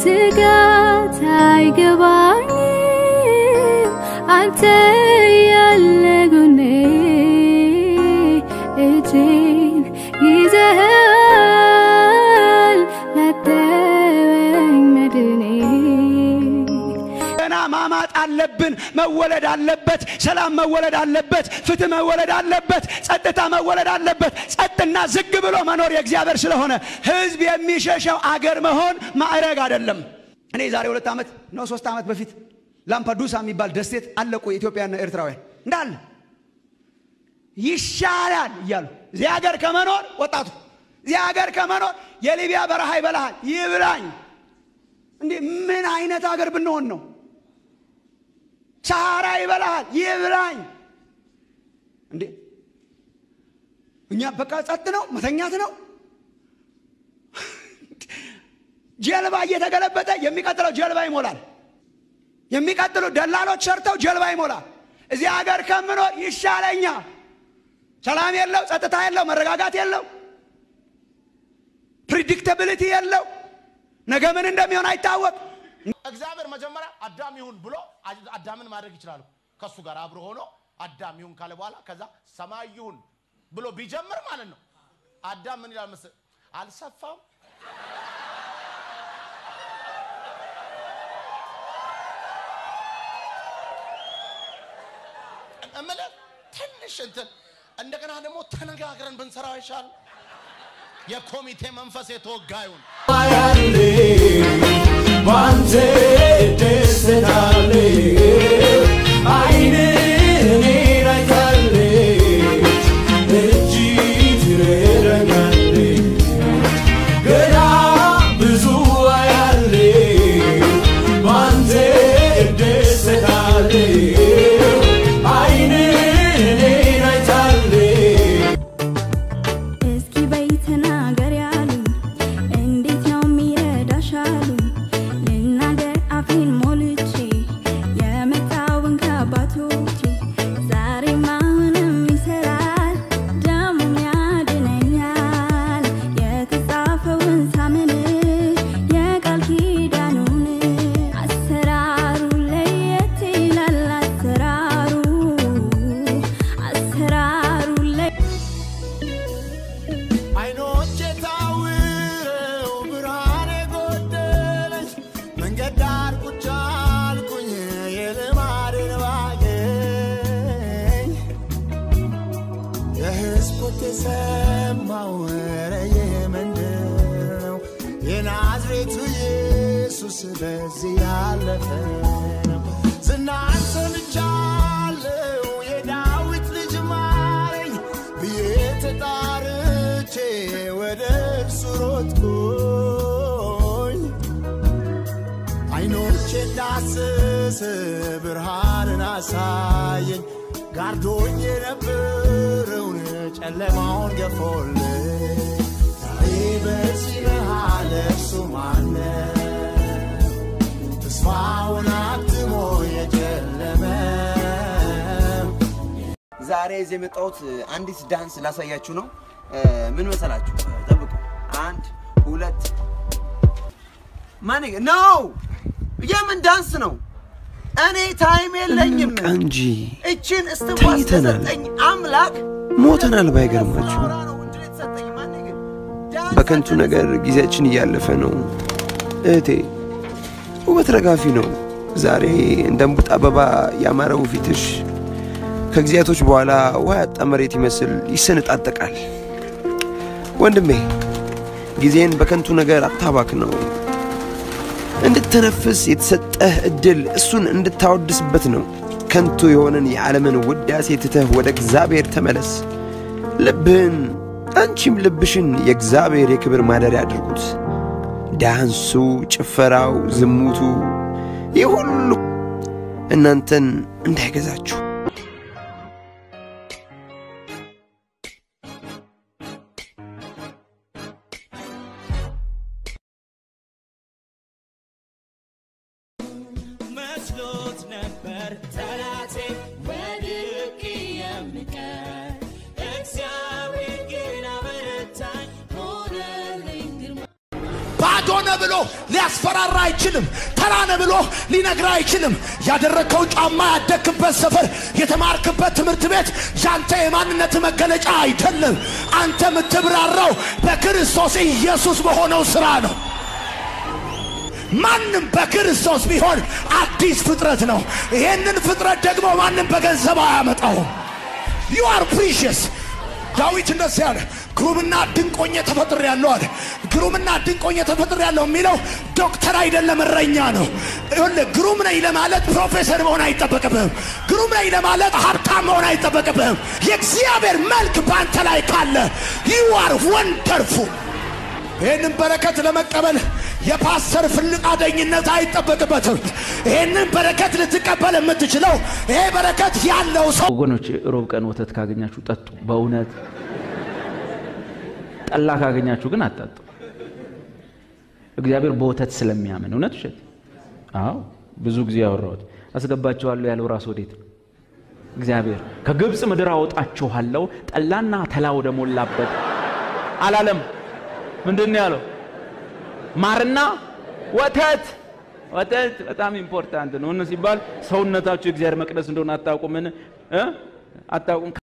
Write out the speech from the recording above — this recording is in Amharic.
ስጋት አይገባኝም አንተ ያለ ጎኔ እጄን ይዘሃል መጠበኝ መድኔ ገና ማማጥ አለብን። መወለድ አለበት። ሰላም መወለድ አለበት። ፍትህ መወለድ አለበት። ጸጥታ መወለድ አለበት። ጸጥና ዝግ ብሎ መኖር የእግዚአብሔር ስለሆነ ህዝብ የሚሸሸው አገር መሆን ማዕረግ አይደለም። እኔ ዛሬ ሁለት ዓመት ነው ሶስት ዓመት በፊት ላምፓዱሳ የሚባል ደሴት አለቁ የኢትዮጵያና ኤርትራውያን እንዳለ ይሻላል እያሉ እዚህ ሀገር ከመኖር ወጣቱ እዚህ ሀገር ከመኖር የሊቢያ በረሃ ይበላሃል ይብላኝ። እንዴ ምን አይነት ሀገር ብንሆን ነው? ሰሃራ ይበላሃል ይብላኝ። እንዴ እኛ በቃ ጸጥ ነው፣ መተኛት ነው። ጀልባ እየተገለበጠ የሚቀጥለው ጀልባ ይሞላል። የሚቀጥሉ ደላሎች ሰርተው ጀልባ ይሞላል። እዚህ ሀገር ከምኖር ይሻለኛል። ሰላም የለው፣ ጸጥታ የለው፣ መረጋጋት የለው፣ ፕሪዲክታብሊቲ የለው። ነገ ምን እንደሚሆን አይታወቅ። እግዚአብሔር መጀመሪያ አዳም ይሁን ብሎ አዳምን ማድረግ ይችላል። ከሱ ጋር አብሮ ሆኖ አዳም ይሁን ካለ በኋላ ከዛ ሰማይ ይሁን ብሎ ቢጀምር ማለት ነው። አዳም ምን ይላል መሰለህ? አልሰፋም እምልህ ትንሽ እንትን እንደገና ደግሞ ተነጋግረን ብንሰራው ይሻል። የኮሚቴ መንፈስ የተወጋ ይሁን። ያለ ባንተ ደስታለ አይን እኔን አይታለች እጅ ትረዳኛለች ገና ብዙ አያለ ባንተ ደስታለ አይን እኔን አይታለች እስኪ በይ ተናገሪ አሉኝ፣ እንዴት ነው የሚረዳሽ አሉኝ። ልናገር አፌን ሞልቼ የመጣውን ከአባቶቼ ዛሬም አሁንም ይሰራል፣ ደግሞም ያድነኛል። የተጻፈውን ሳምን የቃል ኪዳኑን አሰራሩ ለየት ይላል አሰራሩ አሰራሩ ለየት አይኖቼ ታውረው ብርሃን የጎደለች መንገድ ዳር ቁጭ አልኩኝ የልማድን ባገኝ የሕዝብ ቁጤ ሰማው ኧረ ይህ ምንድን ነው የናዝሬቱ ኢየሱስ በዚህ ያለፈ ነው ዝናን ሰምቻለሁ የዳዊት ልጅ ማረኝ ብዬ ተጣርቼ ወደ እርሱ ሮጥኩኝ አይኖቼ ዳስስ ብርሃንን አሳየኝ ጋርዶኝ የነበረውን ጨለማውን ገፎልኝ ዛሬ በዚህ መሃል እርሱ ማነ ተስፋውን አትሞ የጨለመ ዛሬ እዚህ የመጣሁት አንዲት ዳንስ ላሳያችሁ ነው። ምን መሰላችሁ? ጠብቁ። አንድ ሁለት ማን ነው? የምን ዳንስ ነው? እኔ ታይም የለኝም። እንቃ እንጂ እችን እስትንፋስ ተኝተናል። ለሰጠኝ አምላክ ሞተናል። ባይገርማችሁ ላወራ ነው እድል የተሰጠኝ። ማን ግን? ዳንስ በከንቱ ነገር ጊዜያችን እያለፈ ነው። እህቴ ውበት ረጋፊ ነው። ዛሬ እንደ እምቡጥ አበባ ያማረው ፊትሽ ከጊዜያቶች በኋላ ውሃ ያጣ መሬት ይመስል ይሰነጣጠቃል። ወንድሜ ጊዜን በከንቱ ነገር አታባክ ነው። እንድትተነፍስ የተሰጠህ እድል እሱን እንድታወድስበት ነው። ከንቱ የሆነን የዓለምን ውዳሴ ትተህ ወደ እግዚአብሔር ተመለስ። ልብህን አንቺም ልብሽን የእግዚአብሔር የክብር ማደሪያ አድርጉት። ዳንሱ፣ ጭፈራው፣ ዝሙቱ ይህ ሁሉ እናንተን እንዳይገዛችሁ መስሎት ነበር ጠላቴ ወድቄ የምቀር እግዚአብሔር ግን አበረታኝ ሆነልኝ ግርማ ባዶ ነህ ብሎ ሊያስፈራራ አይችልም። ተራ ነህ ብሎ ሊነግር አይችልም። ያደረግከው ጫማ፣ ያደግክበት ሰፈር፣ የተማርክበት ትምህርት ቤት ያንተ የማንነት መገለጫ አይደለም። አንተ የምትብራራው በክርስቶስ ኢየሱስ በሆነው ስራ ነው። ማንም በክርስቶስ ቢሆን አዲስ ፍጥረት ነው። ይሄንን ፍጥረት ደግሞ ማንም በገንዘብ አያመጣውም። ዩ አር ፕሪሽስ ዳዊት እንደዚህ አለ፣ ግሩምና ድንቆኜ ተፈጥሬያለሁ አለ። ግሩምና ድንቆኜ ተፈጥሬያለሁ የሚለው ዶክተር አይደለም፣ እረኛ ነው። ይኸውልህ ግሩም ነኝ ለማለት ፕሮፌሰር መሆን አይጠበቅብህም። ግሩም ነኝ ለማለት ሀብታም መሆን አይጠበቅብህም። የእግዚአብሔር መልክ በአንተ ላይ ካለ ዩ አር ወንደርፉል። ይህንን በረከት ለመቀበል የፓስተር ፍልቃደኝነት አይጠበቅበትም። ይህንን በረከት ልትቀበል የምትችለው ይሄ በረከት ያለው ሰው ወገኖች ሮብ ቀን ወተት ካገኛችሁ ጠጡ። በእውነት ጠላ ካገኛችሁ ግን አታጡ። እግዚአብሔር በወተት ስለሚያምን እውነት ውሸት? አዎ ብዙ ጊዜ ያወራሁት አስገባችኋለሁ ያለው ራስ ወዴት ነው? እግዚአብሔር ከግብፅ ምድር አወጣችኋለሁ ጠላና ተላ ወደ ሞላበት አላለም። ምንድን ነው ያለው? ማርና ወተት ወተት በጣም ኢምፖርታንት ነው። እነ ሲባል ሰውነታችሁ የእግዚአብሔር መቅደስ እንደሆነ አታውቁምን? እ? አታውቁም